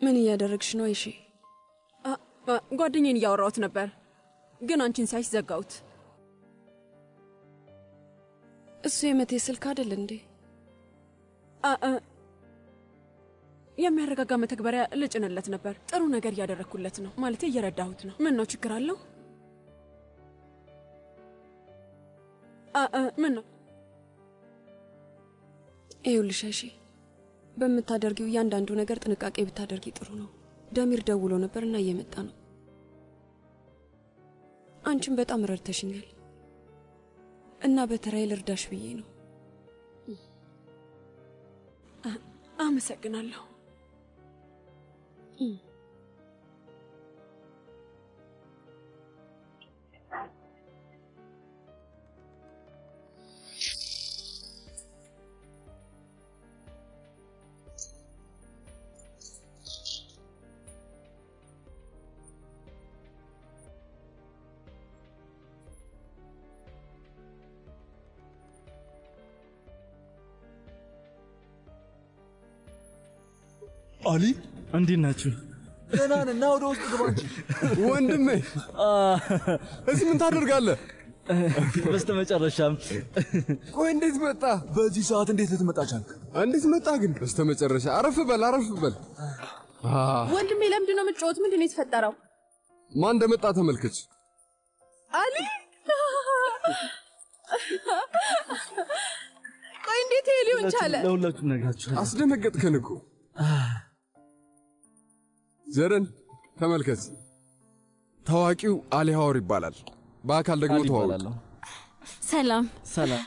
ምን እያደረግሽ ነው? አይሺ ጓደኛዬን እያወራሁት ነበር፣ ግን አንቺን ሲያይሽ ዘጋሁት። እሱ የመቴ ስልክ አይደል እንዴ? አ- አ- የሚያረጋጋ መተግበሪያ ልጭንለት ነበር። ጥሩ ነገር እያደረግኩለት ነው፣ ማለቴ እየረዳሁት ነው። ምን ነው ችግር አለው? አ- አ፣ ምን ነው ይኸውልሽ አይሺ፣ በምታደርጊው እያንዳንዱ ነገር ጥንቃቄ ብታደርጊ ጥሩ ነው። ደሚር ደውሎ ነበር እና እየመጣ ነው። አንቺም በጣም ረድተሽኛል እና በተራዬ ልርዳሽ ብዬ ነው። አመሰግናለሁ። አሊ እንዴት ናችሁ? ደህና ነን። ና ወደ ውስጥ ግባ እንጂ። ወንድሜ እዚህ ምን ታደርጋለህ? በስተመጨረሻም ቆይ እንዴት መጣ? በዚህ ሰዓት እንዴት ልትመጣ ቻልክ? እንዴት መጣ ግን? በስተመጨረሻ አረፍ በል አረፍ በል። አ፣ ወንድሜ ለምንድን ነው የምትጫወት? ምንድን ነው የተፈጠረው? ማን እንደመጣ ተመልከች። አሊ ቆይ እንዴት ይሄ ሊሆን ቻለ? ለሁላችሁም ነግራችኋለሁ። አስደነገጥከን እኮ ዘረን ተመልከት። ታዋቂው አሊ ሀወር ይባላል። በአካል ደግሞ አሊ ተዋወቅ። እባላለሁ። ሰላም ሰላም።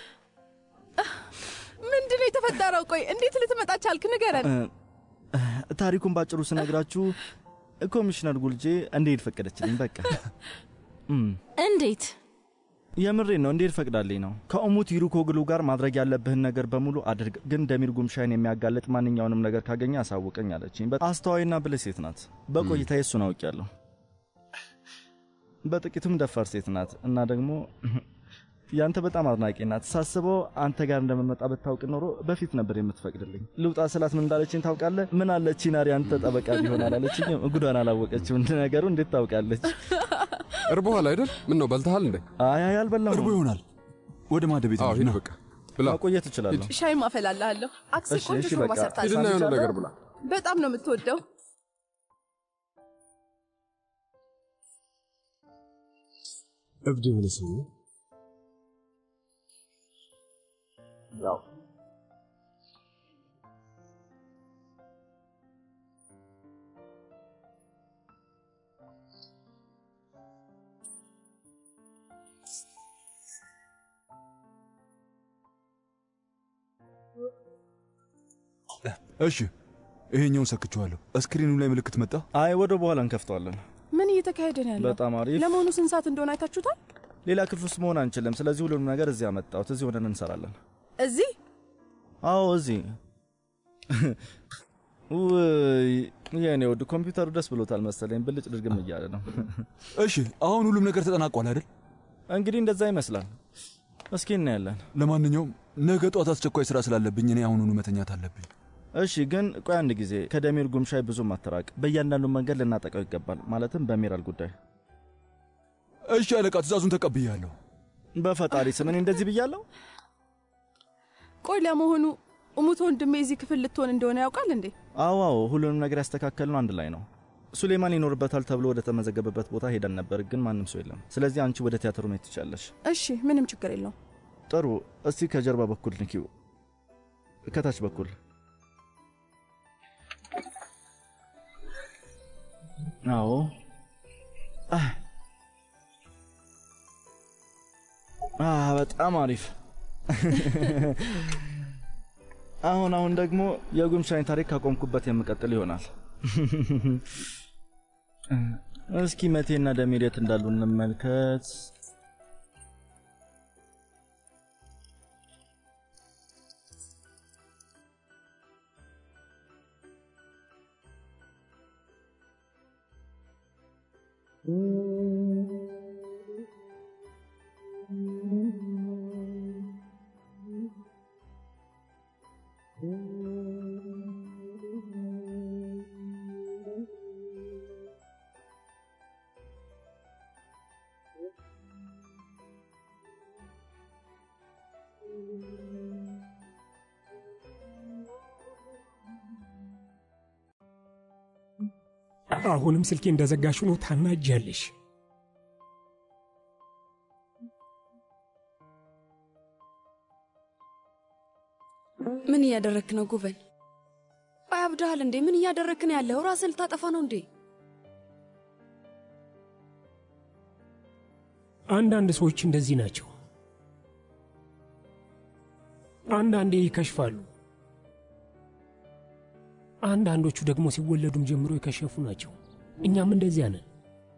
ምንድን ነው የተፈጠረው? ቆይ እንዴት ልትመጣ ቻልክ? ንገረን። ታሪኩን ባጭሩ ስነግራችሁ ኮሚሽነር ጉልጄ እንዴት ፈቀደችልኝ። በቃ እም፣ እንዴት? የምሬን ነው። እንዴት ፈቅዳልኝ ነው። ከእሙት ይሩኮግሉ ጋር ማድረግ ያለብህን ነገር በሙሉ አድርግ፣ ግን ደሚር ጉምሻይን የሚያጋልጥ ማንኛውንም ነገር ካገኘ አሳውቀኝ አለችኝ። በጣም አስተዋይና ብልህ ሴት ናት። በቆይታዬ እሱን አውቄያለሁ። በጥቂቱም ደፋር ሴት ናት እና ደግሞ ያንተ በጣም አድናቂ ናት። ሳስበው አንተ ጋር እንደምመጣ ብታውቅ ኖሮ በፊት ነበር የምትፈቅድልኝ። ልውጣ ስላት ምን እንዳለችኝ ታውቃለህ? ምን አለች? ናሪ አንተ ጠበቃ ቢሆን አላለችኝ። ጉዷን አላወቀችም። ነገሩ እንዴት ታውቃለች? እርቦሃል አይደል? ምን ነው በልተሃል እንዴ? አይ አይ አልበላሁም። እርቦ ይሆናል። ወደ ማደ ቤት አዎ ሂድ በቃ ብላ። ማቆየት እችላለሁ። ሻይ ማፈላልሃለሁ። አክስ እሺ፣ ቆንጆ እሺ፣ ሾርባ በቃ ሰርታለች። ሂድና የሆነ ነገር ብላ። በጣም ነው የምትወደው። እብድ የሆነ ሰው ነው። እሺ ይሄኛውን ሰክቼዋለሁ። እስክሪኑ ላይ ምልክት መጣ። አይ ወደ በኋላ እንከፍተዋለን። ምን እየተካሄደ ነው ያለው? በጣም አሪፍ። ለመሆኑ ስንት ሰዓት እንደሆነ አይታችሁታል? ሌላ ክፍል ውስጥ መሆን አንችልም። ስለዚህ ሁሉንም ነገር እዚህ አመጣሁት። እዚህ ሆነን እንሰራለን። እዚህ አዎ እዚህ። ውይ የኔ ውድ ኮምፒውተሩ ደስ ብሎታል መሰለኝ። ብልጭ ድርግም እያለ ነው። እሺ አሁን ሁሉም ነገር ተጠናቋል አይደል? እንግዲህ እንደዛ ይመስላል። እስኪ እናያለን። ለማንኛውም ነገ ጧት አስቸኳይ ስራ ስላለብኝ እኔ አሁኑኑ መተኛት አለብኝ። እሺ ግን ቆይ አንድ ጊዜ ከደሚር ጉምሻይ ብዙም አትራቅ። በእያንዳንዱ መንገድ ልናጠቀው ይገባል። ማለትም በሚራል ጉዳይ። እሺ አለቃ፣ ትእዛዙን ተቀብያለሁ። በፈጣሪ ስም እኔ እንደዚህ ብያለሁ። ቆይ ለመሆኑ እሙት ወንድሜ እዚህ ክፍል ልትሆን እንደሆነ ያውቃል እንዴ? አዎ አዎ፣ ሁሉንም ነገር ያስተካከልነው አንድ ላይ ነው። ሱሌማን ይኖርበታል ተብሎ ወደ ተመዘገበበት ቦታ ሄደን ነበር፣ ግን ማንም ሰው የለም። ስለዚህ አንቺ ወደ ቲያትሩ መሄድ ትችያለሽ። እሺ ምንም ችግር የለውም። ጥሩ። እስቲ ከጀርባ በኩል ንኪው፣ ከታች በኩል አዎ። አህ አህ በጣም አሪፍ። አሁን አሁን ደግሞ የጉምሻይን ታሪክ ካቆምኩበት የምቀጥል ይሆናል። እስኪ መቴና ደሚር የት እንዳሉ እንመልከት። አሁንም ስልኬ እንደዘጋሽ ነው ታናጃለሽ። ምን እያደረክ ነው ጉቨን? ቆይ አብድሃል እንዴ? ምን እያደረክ ነው ያለው? ራስን ልታጠፋ ነው እንዴ? አንዳንድ ሰዎች እንደዚህ ናቸው። አንዳንዴ ይከሽፋሉ። አንዳንዶቹ ደግሞ ሲወለዱም ጀምሮ የከሸፉ ናቸው። እኛም እንደዚያ ነን።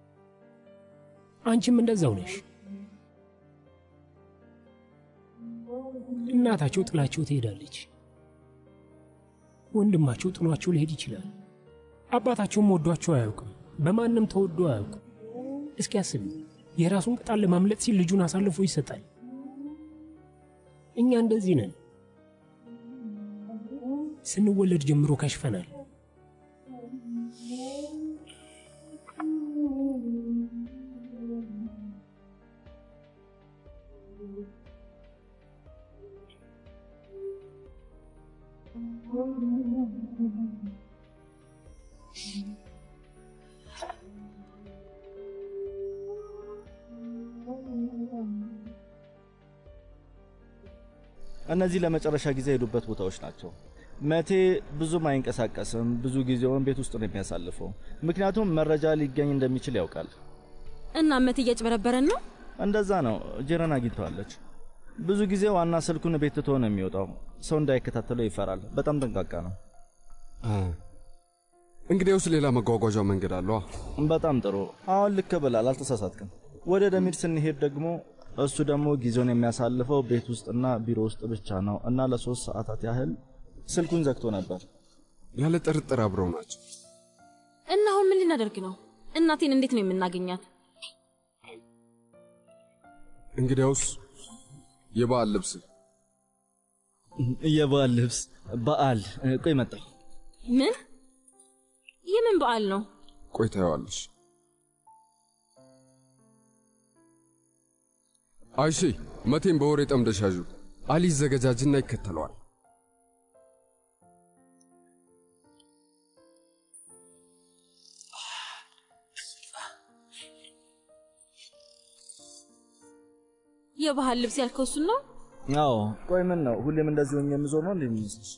አንቺም እንደዛው ነሽ። እናታቸው ጥላቸው ትሄዳለች። ወንድማቸው ጥሏቸው ሊሄድ ይችላል። አባታቸውም ወዷቸው አያውቅም። በማንም ተወዶ አያውቅም። እስኪ አስቢ፣ የራሱን ቅጣት ለማምለጥ ሲል ልጁን አሳልፎ ይሰጣል። እኛ እንደዚህ ነን። ስንወለድ ጀምሮ ከሽፈናል። እነዚህ ለመጨረሻ ጊዜ የሄዱበት ቦታዎች ናቸው። መቴ ብዙም አይንቀሳቀስም። ብዙ ጊዜውን ቤት ውስጥ ነው የሚያሳልፈው፣ ምክንያቱም መረጃ ሊገኝ እንደሚችል ያውቃል። እና እመት እያጭበረበረን ነው። እንደዛ ነው። ጄረን አግኝተዋለች። ብዙ ጊዜ ዋና ስልኩን ቤት ትቶ ነው የሚወጣው። ሰው እንዳይከታተለው ይፈራል። በጣም ጠንቃቃ ነው። እንግዲያውስ ሌላ መጓጓዣ መንገድ አለዋ። በጣም ጥሩ። አሁን ልክ ብላል፣ አልተሳሳትክም። ወደ ደሚር ስንሄድ ደግሞ እሱ ደግሞ ጊዜውን የሚያሳልፈው ቤት ውስጥና ቢሮ ውስጥ ብቻ ነው እና ለሶስት ሰዓታት ያህል ስልኩን ዘግቶ ነበር። ያለ ጥርጥር አብረው ናቸው። እና አሁን ምን ልናደርግ ነው? እናቴን እንዴት ነው የምናገኛት? እንግዲያውስ የበዓል ልብስ የበዓል ልብስ በዓል ቆይ መጣሁ። ምን የምን በዓል ነው? ቆይ ታየዋለሽ። አይሺ መቴን በወሬ ጠምደሽ ያዡ። አሊ ይዘገጃጅና ይከተለዋል። የባህል ልብስ ያልከው እሱን ነው? አዎ። ቆይ ምን ነው ሁሌም እንደዚህ ሆኜ የምዞር ነው እንደሚመስልሽ?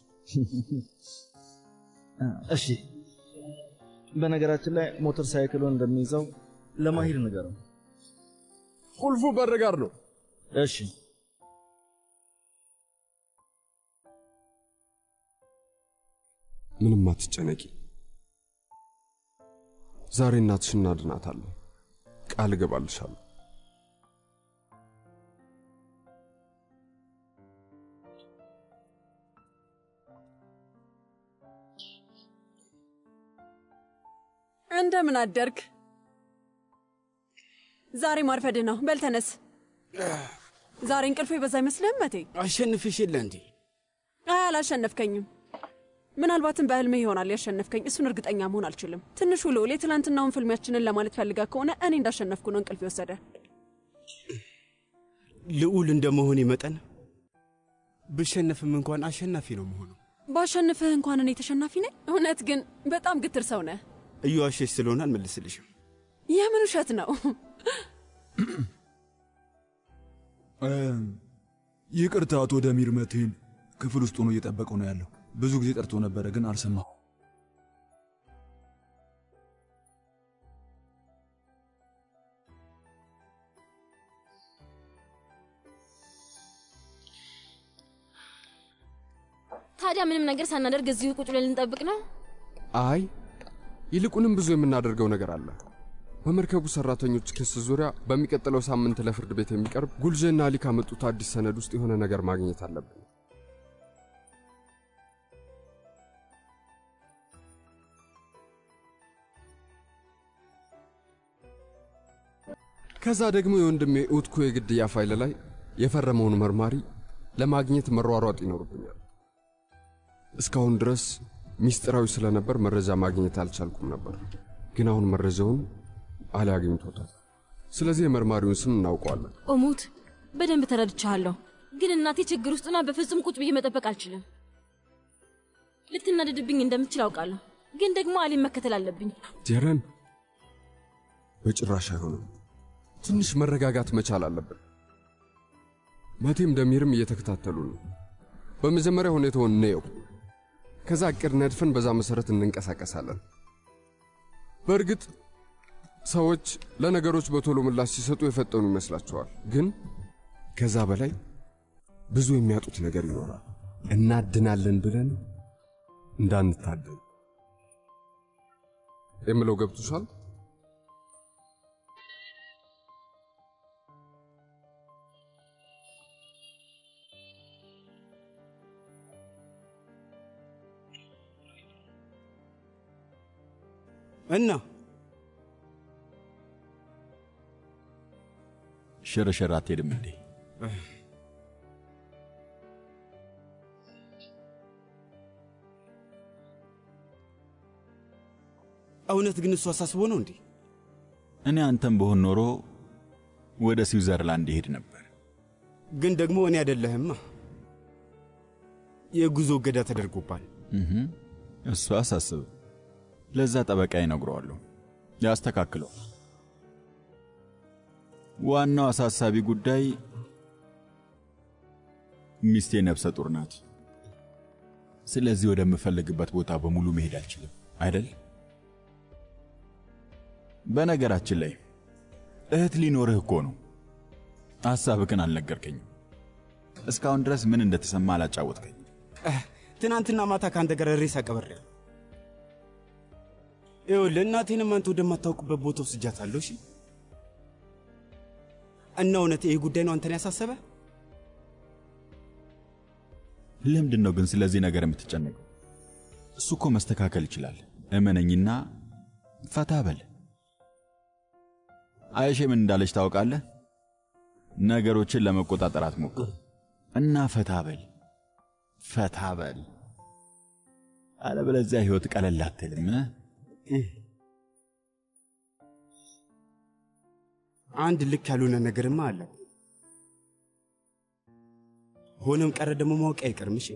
እሺ። በነገራችን ላይ ሞተር ሳይክሉን እንደሚይዘው ለማሂር ንገረው። ቁልፉ በር ጋር ነው። እሺ። ምንም አትጨነቂ። ዛሬ እናትሽ እናድናታለን። ቃል እገባልሻለሁ። እንደምን አደርግ? ዛሬ ማርፈድህ ነው። በል ተነስ። ዛሬ እንቅልፍ የበዛ አይመስልህም መቴ? አሸንፍሽ የለ እንዴ? አይ አላሸነፍከኝም። ምናልባትም በህልሜ ይሆናል ያሸነፍከኝ። እሱን እርግጠኛ መሆን አልችልም። ትንሹ ልዑል የትላንትናውን ፍልሚያችንን ለማለት ፈልጋ ከሆነ እኔ እንዳሸነፍኩ ነው እንቅልፍ የወሰደ። ልዑል እንደመሆኔ መጠን ብሸነፍም እንኳን አሸናፊ ነው መሆኑ። ባሸንፍህ እንኳን እኔ ተሸናፊ ነኝ። እውነት ግን በጣም ግትር ሰው ነህ። እየዋሸሽ ስለሆነ አልመልስልሽም። የምን ውሸት ነው? ይቅርታ አቶ ደሚር መቴን ክፍል ውስጥ ሆኖ እየጠበቀው ነው ያለው። ብዙ ጊዜ ጠርቶ ነበረ ግን አልሰማሁ። ታዲያ ምንም ነገር ሳናደርግ እዚሁ ቁጭ ብለን ልንጠብቅ ነው? አይ ይልቁንም ብዙ የምናደርገው ነገር አለ። በመርከቡ ሰራተኞች ክስ ዙሪያ በሚቀጥለው ሳምንት ለፍርድ ቤት የሚቀርብ ጉልጀና አሊ ካመጡት አዲስ ሰነድ ውስጥ የሆነ ነገር ማግኘት አለብን። ከዛ ደግሞ የወንድሜ ኡትኩ የግድያ ፋይል ላይ የፈረመውን መርማሪ ለማግኘት መሯሯጥ ይኖርብኛል። እስካሁን ድረስ ሚስጥራዊ ስለነበር መረጃ ማግኘት አልቻልኩም ነበር። ግን አሁን መረጃውን አሊ አግኝቶታል። ስለዚህ የመርማሪውን ስም እናውቀዋለን። እሙት በደንብ ተረድቻለሁ። ግን እናቴ ችግር ውስጥና በፍጹም ቁጭ ብዬ መጠበቅ አልችልም። ልትናደድብኝ እንደምትችል አውቃለሁ። ግን ደግሞ አሊን መከተል አለብኝ። ጀረን፣ በጭራሽ አይሆንም። ትንሽ መረጋጋት መቻል አለብን። መቴም ደሚርም እየተከታተሉ ነው። በመጀመሪያ ሁኔታውን እንየው። ከዛ እቅድ ነድፈን በዛ መሰረት እንንቀሳቀሳለን። በእርግጥ ሰዎች ለነገሮች በቶሎ ምላሽ ሲሰጡ የፈጠኑ ይመስላቸዋል። ግን ከዛ በላይ ብዙ የሚያጡት ነገር ይኖራል። እናድናለን ብለን እንዳንታደን የምለው ገብቶሻል? እና ሽርሽር አትሄድም እንዴ? እውነት ግን እሱ አሳስቦ ነው እንዴ? እኔ አንተም በሆን ኖሮ ወደ ስዊዘርላንድ ይሄድ ነበር። ግን ደግሞ እኔ አይደለህማ። የጉዞ እገዳ ተደርጎባል። እህ፣ እሱ አሳስብ። ለዛ ጠበቃ ይነግረዋለሁ፣ ያስተካክለው። ዋናው አሳሳቢ ጉዳይ ሚስቴ ነፍሰ ጡር ናት። ስለዚህ ወደምፈልግበት ቦታ በሙሉ መሄድ አልችልም አይደል? በነገራችን ላይ እህት ሊኖርህ እኮ ነው። ሐሳብህን አልነገርከኝም። እስካሁን ድረስ ምን እንደተሰማ አላጫወትከኝ። ትናንትና ማታ ከአንተ ጋር ሬሳ ቀብሬያለሁ። ይኸውልህ እናቴንም አንተ ወደማታውቅበት ቦታ ወስጃታለሁ። እሺ እና እውነት ይህ ጉዳይ ነው አንተን ያሳሰበ? ለምንድን ነው ግን ስለዚህ ነገር የምትጨነቀው? እሱ እኮ መስተካከል ይችላል። እመነኝና ፈታ በል። አይሼ ምን እንዳለች ታውቃለህ? ነገሮችን ለመቆጣጠር አትሞክር እና ፈታ በል፣ ፈታ በል። አለበለዚያ ህይወት ቀለል አትልም። አንድ ልክ ያልሆነ ነገርማ አለ። ሆነም ቀረ ደግሞ ማወቅ አይቀርም። እሺ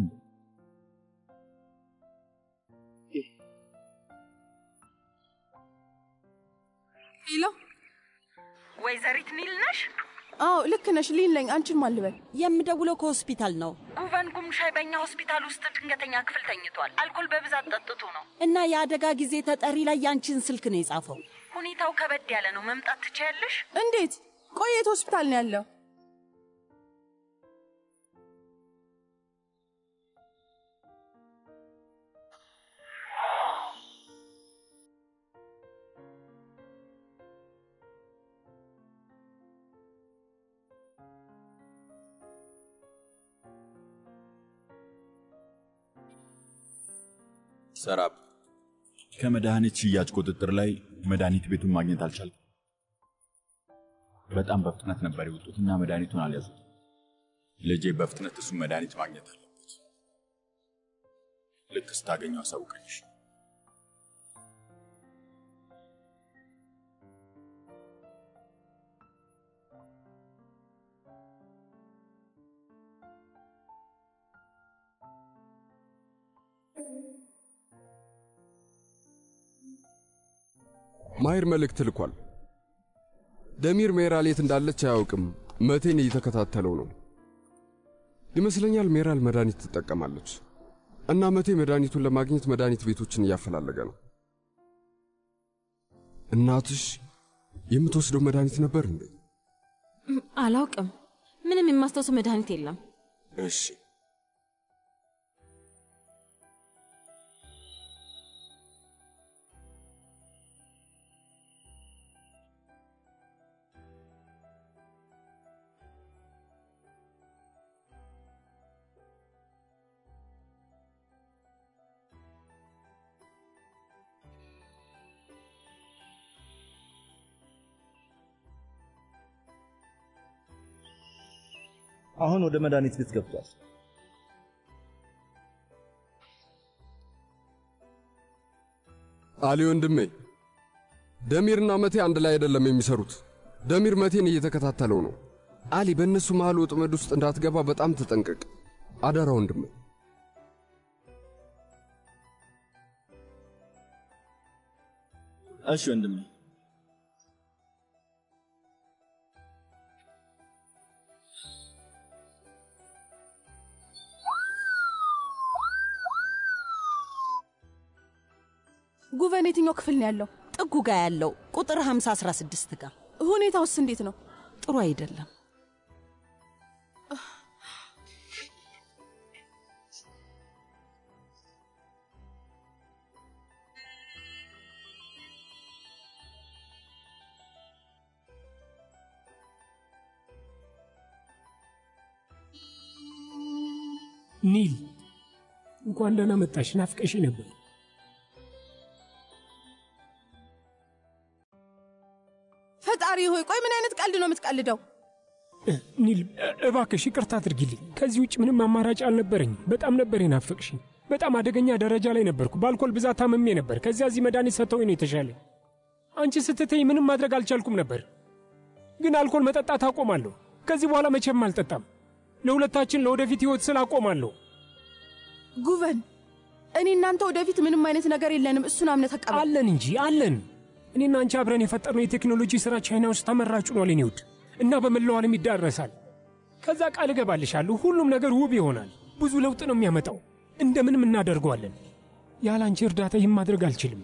ሄሎ፣ ወይዘሪት ኒል ነሽ? አዎ ልክ ነሽ። ሊን ነኝ። አንቺን ማን ልበል? የምደውለው ከሆስፒታል ነው። ጉቨን ጉምሻይ በእኛ ሆስፒታል ውስጥ ድንገተኛ ክፍል ተኝቷል። አልኮል በብዛት ጠጥቶ ነው እና የአደጋ ጊዜ ተጠሪ ላይ ያንቺን ስልክ ነው የጻፈው። ሁኔታው ከበድ ያለ ነው። መምጣት ትችያለሽ? እንዴት? ቆይ የት ሆስፒታል ነው ያለው? ሰራብ ከመድኃኒት ሽያጭ ቁጥጥር ላይ መድኃኒት ቤቱን ማግኘት አልቻልኩም። በጣም በፍጥነት ነበር የወጡትና መድኃኒቱን አልያዙት። ልጄ በፍጥነት እሱን መድኃኒት ማግኘት አለበት። ልክ ስታገኘው አሳውቀኝሽ። ማሂር መልእክት ልኳል። ደሚር ሜራል የት እንዳለች አያውቅም። መቴን እየተከታተለው ነው ይመስለኛል። ሜራል መድኃኒት ትጠቀማለች እና መቴ መድኃኒቱን ለማግኘት መድኃኒት ቤቶችን እያፈላለገ ነው። እናትሽ የምትወስደው መድኃኒት ነበር እንዴ? አላውቅም። ምንም የማስታውሰው መድኃኒት የለም። እሺ አሁን ወደ መድኃኒት ቤት ገብቷል። አሊ ወንድሜ፣ ደሚርና መቴ አንድ ላይ አይደለም የሚሰሩት። ደሚር መቴን እየተከታተለው ነው። አሊ፣ በእነሱ መሃል ወጥመድ ውስጥ እንዳትገባ በጣም ተጠንቀቅ። አደራ ወንድሜ። እሺ ወንድሜ። ጉቨን የትኛው ክፍል ነው ያለው? ጥጉ ጋ ያለው ቁጥር 5016 ጋር። ሁኔታውስ እንዴት ነው? ጥሩ አይደለም። ኒል እንኳን ደህና መጣሽ። ናፍቀሽ ነበር። ፈጣሪ ሆይ ቆይ ምን አይነት ቀልድ ነው የምትቀልደው? ኒል እባክሽ ይቅርታ አድርጊልኝ። ከዚህ ውጭ ምንም አማራጭ አልነበረኝም። በጣም ነበር የናፈቅሽኝ። በጣም አደገኛ ደረጃ ላይ ነበርኩ። በአልኮል ብዛት ታምሜ ነበር። ከዚያ እዚህ መድኃኒት ሰጥተውኝ ነው የተሻለኝ። አንቺ ስትተኝ ምንም ማድረግ አልቻልኩም ነበር፣ ግን አልኮል መጠጣት አቆማለሁ። ከዚህ በኋላ መቼም አልጠጣም። ለሁለታችን ለወደፊት ህይወት ስል አቆማለሁ። ጉቨን እኔ እናንተ ወደፊት ምንም አይነት ነገር የለንም። እሱን አምነ ተቀበል። አለን እንጂ አለን። እኔና አንቺ አብረን የፈጠርነው የቴክኖሎጂ ሥራ ቻይና ውስጥ ተመራጭ ሆኗል የኔ ውድ እና በመላው ዓለም ይዳረሳል። ከዛ ቃል እገባልሻለሁ ሁሉም ነገር ውብ ይሆናል። ብዙ ለውጥ ነው የሚያመጣው። እንደምንም እናደርገዋለን። ያለ አንቺ እርዳታ ይህን ማድረግ አልችልም።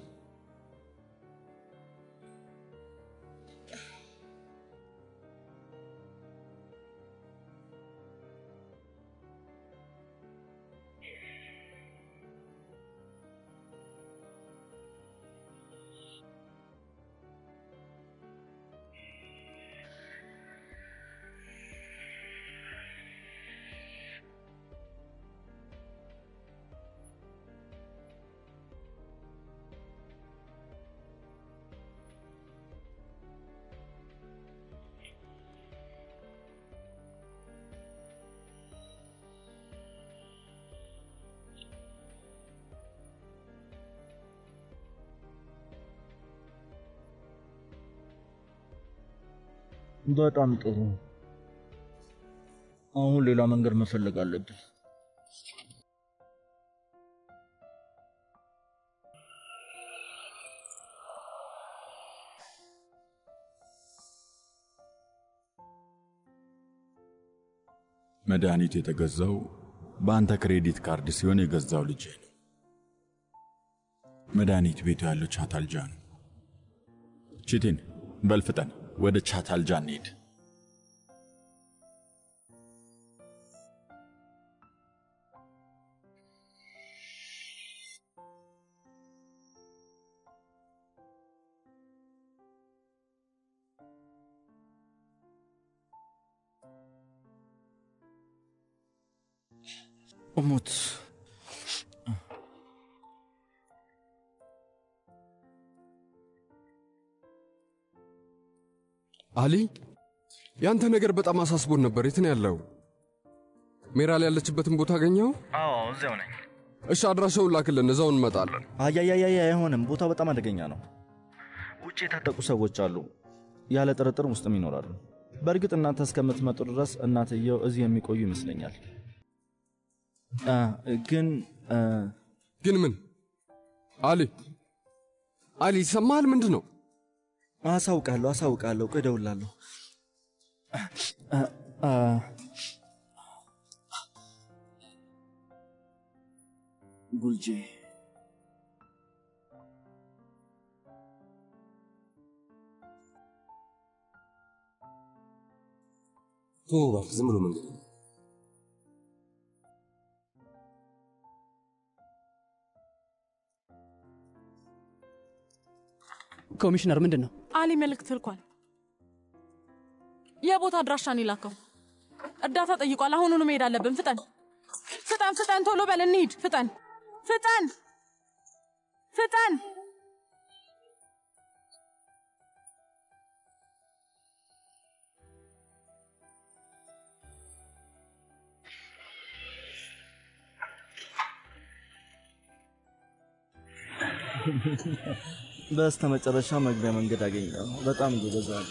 በጣም ጥሩ። አሁን ሌላ መንገድ መፈለግ አለብን። መድኃኒቱ የተገዛው በአንተ ክሬዲት ካርድ ሲሆን የገዛው ልጅ ነው። መድኃኒት ቤቱ ያለው ቻታልጃ ነው። ቺቲን በልፍጠን ወደ ቻታልጃ እንሂድ። እሙት አሊ፣ ያንተ ነገር በጣም አሳስቦን ነበር። የት ነው ያለው? ሜራል ያለችበትን ቦታ አገኘው? አዎ እዚያው ነኝ። እሺ፣ አድራሻውን ላክልን፣ እዛው እንመጣለን። አያያያያ አይሆንም። ቦታው በጣም አደገኛ ነው። ውጭ የታጠቁ ሰዎች አሉ፣ ያለ ጥርጥርም ውስጥም ይኖራሉ። በእርግጥ እናንተ እስከምትመጡ ድረስ እናትየው እዚህ የሚቆዩ ይመስለኛል። አ፣ ግን አ፣ ግን ምን? አሊ አሊ፣ ይሰማሃል? ምንድን ነው? አሳውቃለሁ፣ አሳውቃለሁ። ቆይ እደውላለሁ። አ፣ አ፣ ጉልጄ ተወው እባክህ፣ ዝም ብሎ መንገድ ነው። ኮሚሽነር ምንድን ነው? አሊ መልእክት ልኳል። የቦታ አድራሻን ይላከው። እርዳታ ጠይቋል። አሁኑኑ መሄድ አለብን። ፍጠን ፍጠን ፍጠን፣ ቶሎ በል እንሂድ። ፍጠን ፍጠን ፍጠን። በስተ መጨረሻ መግቢያ መንገድ አገኘሁ። በጣም ጎበዝ አሉ።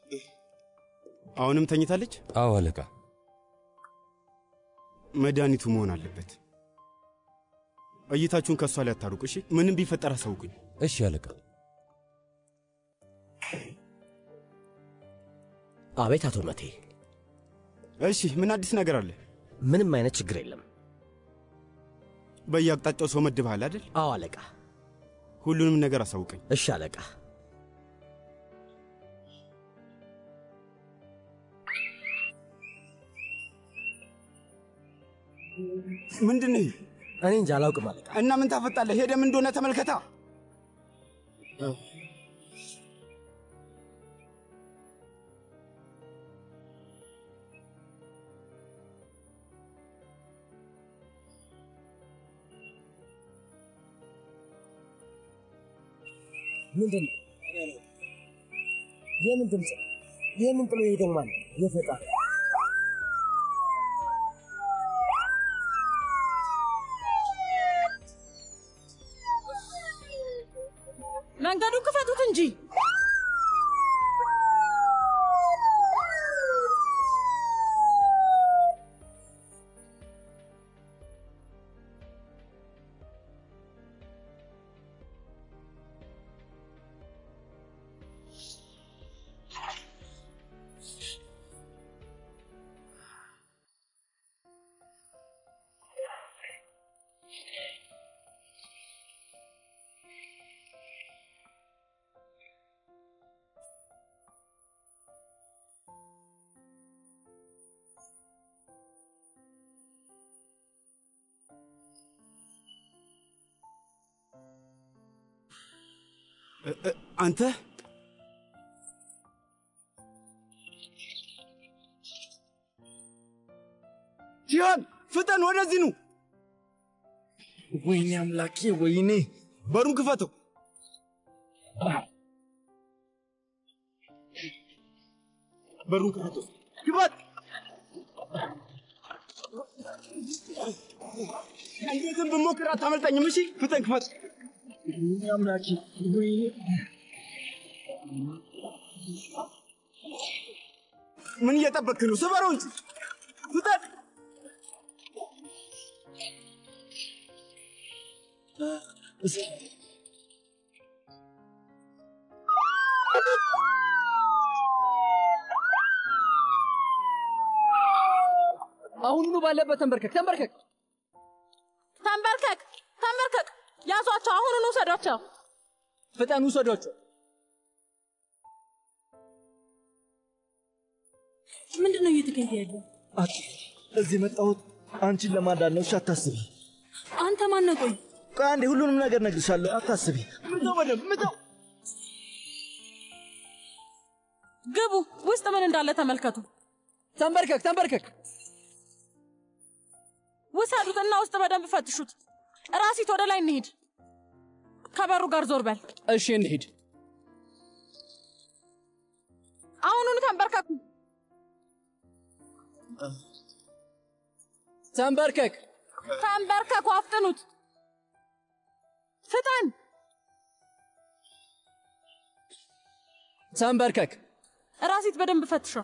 አሁንም ተኝታለች? አዎ አለቃ። መድኃኒቱ መሆን አለበት። እይታችሁን ከእሷ ላይ አታሩቅ። እሺ፣ ምንም ቢፈጠር አሳውቁኝ። እሺ አለቃ። አቤት አቶ መቴ። እሺ፣ ምን አዲስ ነገር አለ? ምንም አይነት ችግር የለም። በየአቅጣጫው ሰው መድበሃል አይደል? አዎ አለቃ። ሁሉንም ነገር አሳውቀኝ። እሺ አለቃ። ምንድን ነው? እኔ እንጃ አላውቅም አለቃ። እና ምን ታፈጣለህ? ሄደም እንደሆነ ተመልከታ። ምንድን ነው? የምን ድምፅ? የምን ጥሎ ሄደው ማለት የፈጣሪ መንገዱን ክፈቱት እንጂ እ- እ- አንተ ጂሃን ፍጠን፣ ወደዚህ ኑ። ወይኔ አምላኬ፣ ወይኔ! በሩን ክፈተው። በሩን ክፈተው። ግባት። እንዴትም ብሞክር አታመልጠኝም። እሺ፣ ፍጠን፣ ክፈት። ወይኔ አምላኬ፣ ወይኔ! ምን እየጠበክ ነው? ስበረው እንጂ ፍጠን። እስኪ አሁኑኑ ባለበት ተንበርከክ፣ ተንበርከክ፣ ተንበርከክ፣ ተንበርከክ። ያዟቸው፣ አሁኑን ውሰዷቸው። ፍጠን፣ ውሰዷቸው። ምንድን ነው እየተካሄደ ያለው? አት እዚህ የመጣሁት አንቺን ለማዳን ነው። እሺ አታስቢ። አንተ ማነህ? ቆይ ቆይ አንዴ ሁሉንም ነገር እነግርሻለሁ። አታስቢ። ምተው፣ በደምብ ምተው። ግቡ፣ ውስጥ ምን እንዳለ ተመልከቱ። ተንበርከክ፣ ተንበርከክ። ውሰዱት እና ውስጥ በደንብ ፈትሹት። ራሲት ወደ ላይ እንሂድ። ከበሩ ጋር ዞር በል። እሺ እንሂድ። አሁኑኑ ተንበርከኩ። ተንበርከክ፣ ተንበርከኩ፣ አፍጥኑት። ፍጠን። ተንበርከክ። ራሲት በደንብ ፈትሸው።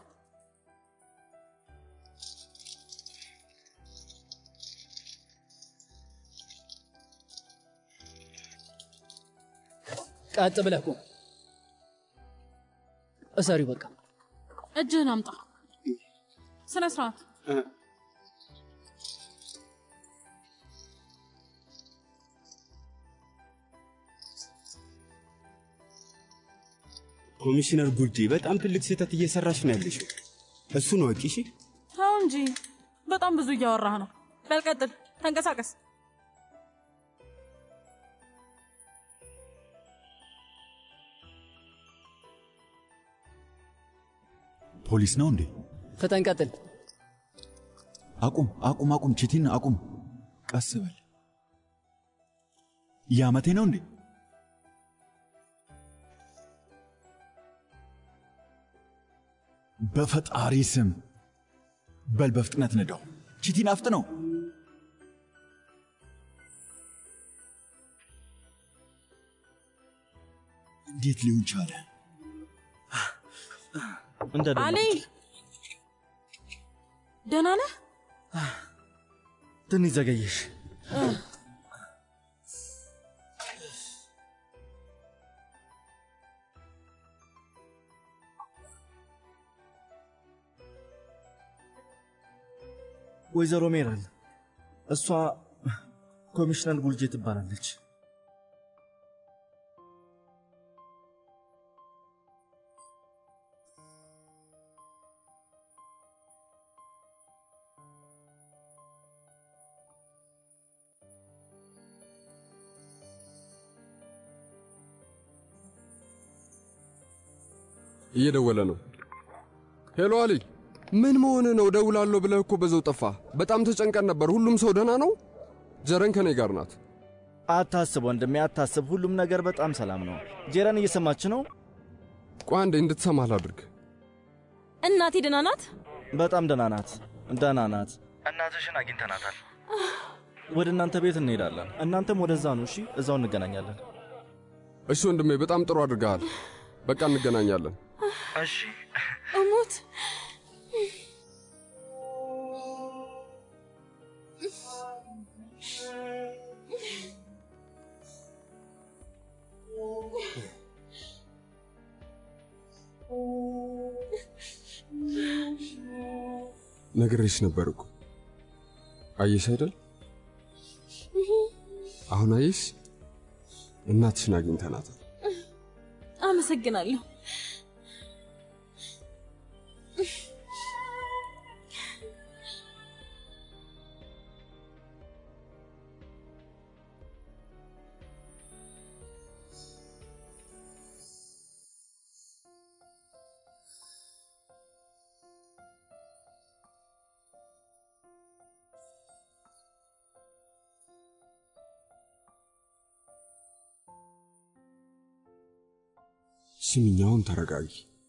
ቀጥ ብለህ ቁም። እሰሪው በቃ። እጅህን አምጣ። ስነ ስርዓት። ኮሚሽነር ጉልዴ በጣም ትልቅ ስህተት እየሰራሽ ነው ያለሽው። እሱን ወቂ። እሺ ተው እንጂ በጣም ብዙ እያወራህ ነው። በል ቀጥል፣ ተንቀሳቀስ። ፖሊስ ነው እንዴ? ፍጠን፣ ቀጥል። አቁም፣ አቁም፣ አቁም! ቺቲን አቁም! ቀስ በል። ያመቴ ነው እንዴ? በፈጣሪ ስም በል፣ በፍጥነት ንዳው። ቺቲን አፍጥነው። እንዴት ሊሆን ቻለ? እንደ አሊ ደህና ነህ? ትንሽ ዘገየሽ። ወይዘሮ ሜረን እሷ ኮሚሽነር ጉልጄ ትባላለች። እየደወለ ነው። ሄሎ አሊ፣ ምን መሆን ነው? ደውላለሁ ብለህ እኮ በዛው ጠፋ። በጣም ተጨንቀን ነበር። ሁሉም ሰው ደህና ነው? ጀረን ከኔ ጋር ናት። አታስብ ወንድሜ፣ አታስብ። ሁሉም ነገር በጣም ሰላም ነው። ጄረን እየሰማች ነው። ቆይ አንዴ እንድትሰማህ ላድርግ። እናቴ ደህና ናት? በጣም ደህና ናት፣ ደህና ናት። እናትሽን አግኝተናታል። ወደ እናንተ ቤት እንሄዳለን። እናንተም ወደዛ ነው። እሺ፣ እዛው እንገናኛለን። እሺ ወንድሜ፣ በጣም ጥሩ አድርገሃል። በቃ እንገናኛለን። እሺ። እሙት ነግሬሽ ነበር እኮ አየሽ አይደል? አሁን አየሽ፣ እናትሽን አግኝተናታል። አመሰግናለሁ። ስሚኝ፣ አሁን ተረጋጊ።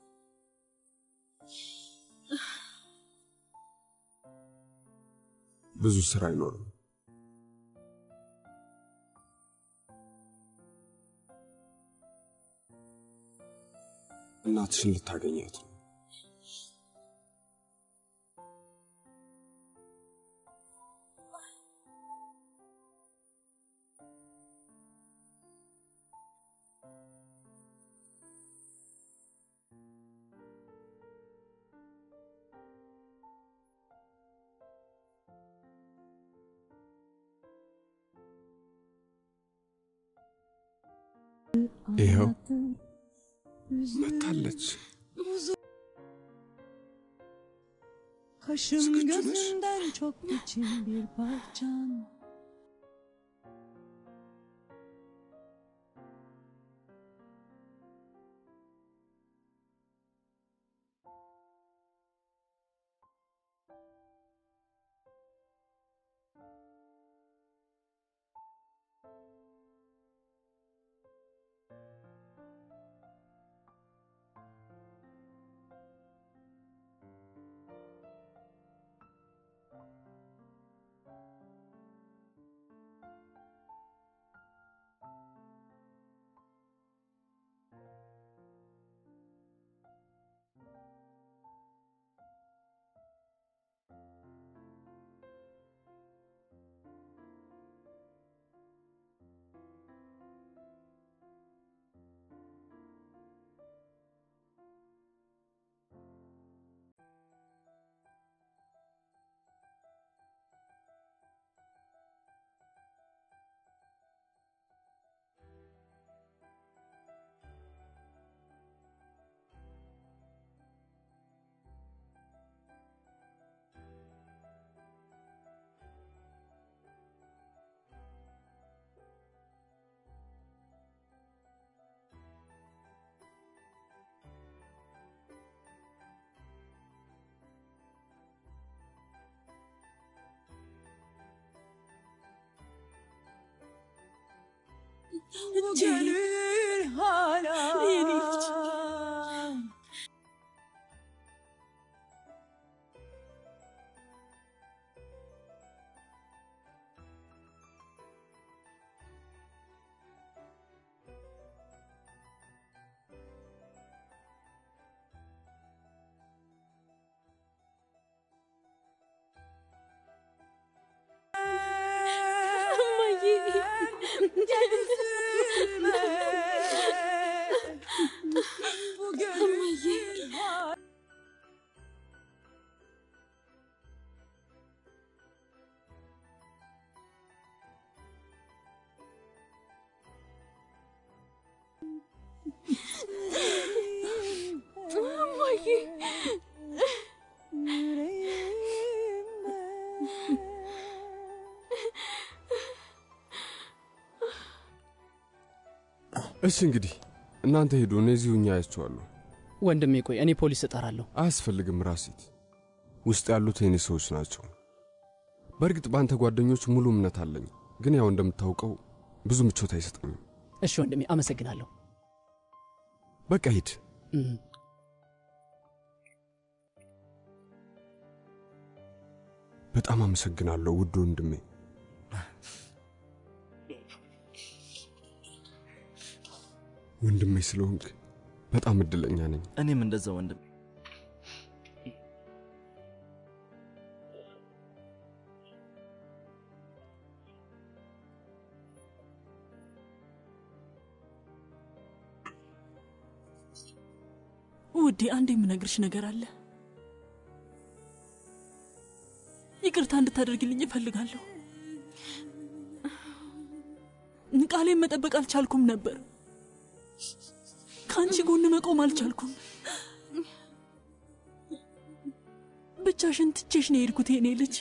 ብዙ ስራ አይኖርም። እናትሽን ልታገኛት ነው። ይኸው መታለች። Kaşım gözümden çok için bir parçan Gönül hala እማዬ እሺ እንግዲህ እናንተ ሄዱ፣ እኔ እዚሁ እኛ አያቸዋለሁ። ወንድሜ ቆይ፣ እኔ ፖሊስ እጠራለሁ። አያስፈልግም ራሲት፣ ውስጥ ያሉት የኔ ሰዎች ናቸው። በእርግጥ በአንተ ጓደኞች ሙሉ እምነት አለኝ፣ ግን ያው እንደምታውቀው ብዙ ምቾት አይሰጠኝም። እሺ ወንድሜ፣ አመሰግናለሁ። በቃ ሂድ። እም። በጣም አመሰግናለሁ ውድ ወንድሜ። ወንድሜ ስለሆንክ በጣም እድለኛ ነኝ። እኔም እንደዛ ወንድም። ውዴ አንድ የምነግርሽ ነገር አለ። ይቅርታ እንድታደርግልኝ እፈልጋለሁ። ቃሌን መጠበቅ አልቻልኩም ነበር። ከአንቺ ጎን መቆም አልቻልኩም። ብቻሽን ትቼሽ ነው የሄድኩት የኔ ልጅ።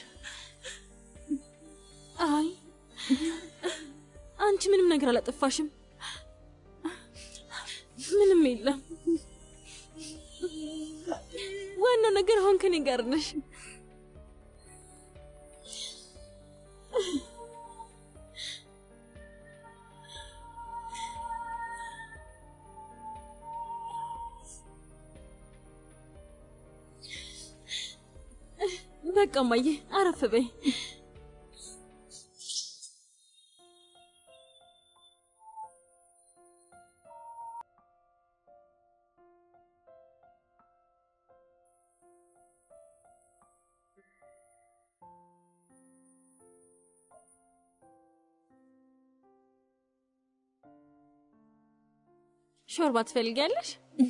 አይ አንቺ ምንም ነገር አላጠፋሽም። ምንም የለም። ዋናው ነገር አሁን ከኔ ጋር ነሽ። በቃ እማዬ አረፍ በይ። ሾርባ ትፈልጊያለሽ?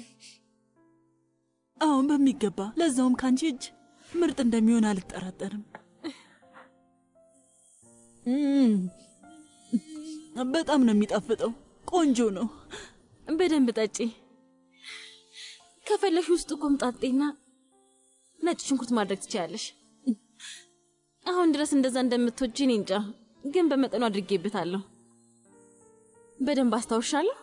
አሁን በሚገባ ለዛውም ከአንቺ እጅ ምርጥ እንደሚሆን አልጠራጠርም። እም፣ በጣም ነው የሚጣፍጠው። ቆንጆ ነው። በደንብ ጠጪ። ከፈለሽ ውስጡ ኮምጣጤና ነጭ ሽንኩርት ማድረግ ትችያለሽ። አሁን ድረስ እንደዛ እንደምትወጂ እኔ እንጃ፣ ግን በመጠኑ አድርጌበታለሁ። በደንብ አስታውሻለሁ።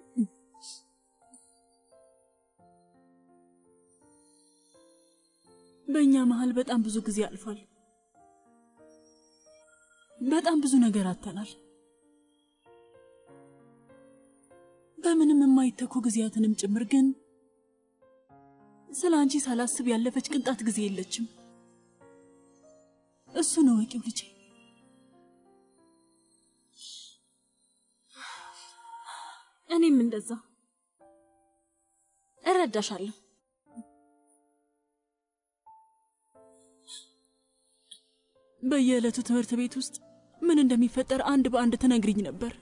በእኛ መሀል በጣም ብዙ ጊዜ አልፏል። በጣም ብዙ ነገር አጥተናል። በምንም የማይተኩ ጊዜያትንም ጭምር። ግን ስለ አንቺ ሳላስብ ያለፈች ቅንጣት ጊዜ የለችም። እሱ ነው ወቂው ልጄ። እኔም እንደዛ እረዳሻለሁ። በየዕለቱ ትምህርት ቤት ውስጥ ምን እንደሚፈጠር አንድ በአንድ ትነግሪኝ ነበር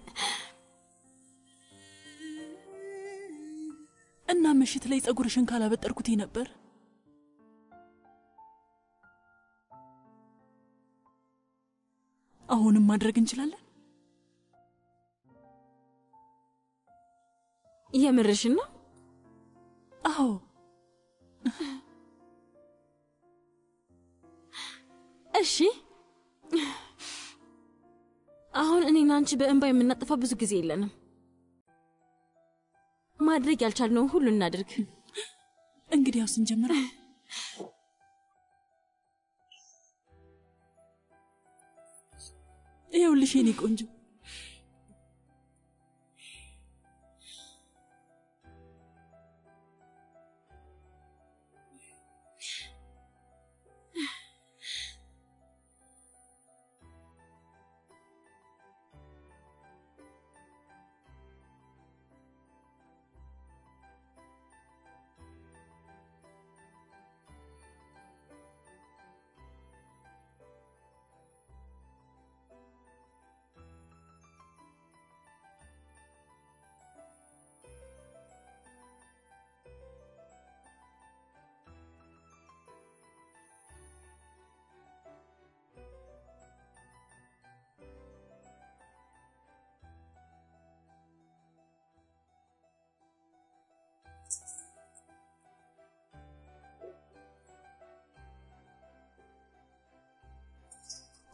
እና ምሽት ላይ ጸጉርሽን ካላበጠርኩት ነበር። አሁንም ማድረግ እንችላለን። የምርሽን ነው? አዎ። እሺ። አሁን እኔና አንቺ በእንባ የምናጠፋው ብዙ ጊዜ የለንም። ማድረግ ያልቻልነውን ሁሉ እናድርግ። እንግዲያውስ እንጀምራ። ይኸውልሽ የኔ ቆንጆ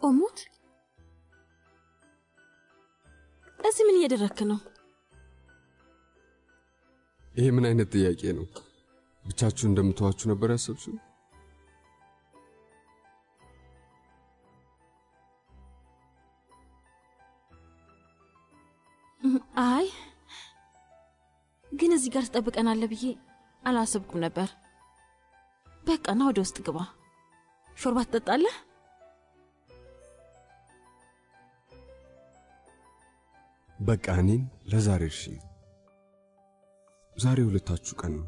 ኦሙት እዚህ ምን እያደረክ ነው? ይሄ ምን አይነት ጥያቄ ነው? ብቻችሁ እንደምተዋችሁ ነበር ያሰብሽው? አይ ግን እዚህ ጋር ትጠብቀናለህ ብዬ አላሰብኩም ነበር። በቃ ና ወደ ውስጥ ግባ። ሾርባ ትጠጣለህ? በቃ እኔን ለዛሬ እርሺ። ዛሬ ሁለታችሁ ቀን ነው።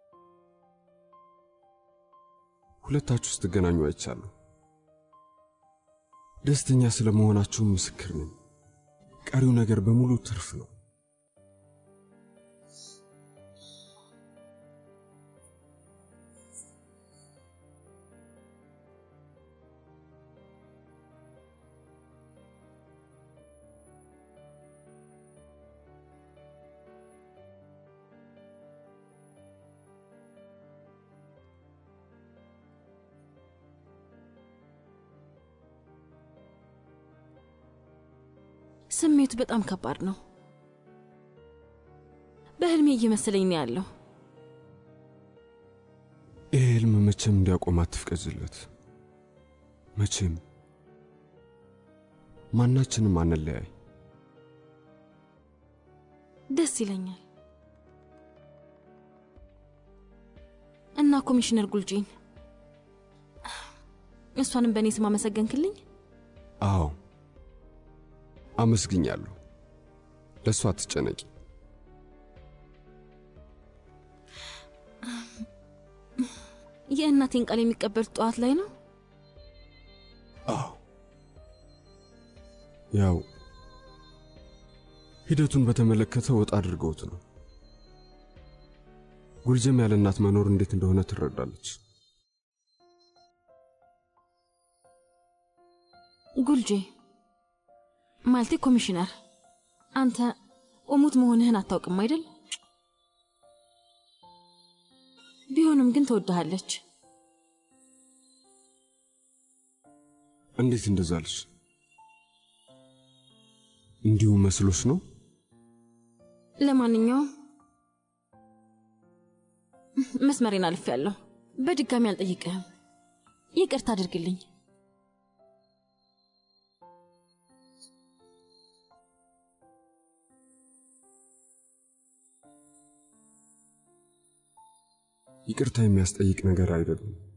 ሁለታችሁ ስትገናኙ አይቻለሁ። ደስተኛ ስለመሆናችሁ ምስክር ነኝ። ቀሪው ነገር በሙሉ ትርፍ ነው። ስሜቱ በጣም ከባድ ነው። በህልሜ እየመሰለኝ ነው ያለው። ይህ ህልም መቼም እንዲያቆም አትፍቀጅለት። መቼም ማናችንም አንለያይ። ደስ ይለኛል። እና ኮሚሽነር ጉልጂን እሷንም በእኔ ስም አመሰገንክልኝ። አዎ አመስግኛለሁ። ለእሷ አትጨነቂ። የእናቴን ቃል የሚቀበሉት ጠዋት ላይ ነው። አዎ ያው ሂደቱን በተመለከተ ወጣ አድርገውት ነው። ጉልጀም ያለ እናት መኖር እንዴት እንደሆነ ትረዳለች። ጉልጄ ማለቴ ኮሚሽነር፣ አንተ እሙት መሆንህን አታውቅም አይደል? ቢሆንም ግን ትወድሃለች። እንዴት እንደዛ አለች? እንዲሁ መስሎች ነው? ለማንኛውም መስመሬን አልፌያለሁ። በድጋሚ አልጠይቅህም። ይቅርታ አድርግልኝ። ይቅርታ የሚያስጠይቅ ነገር አይደለም።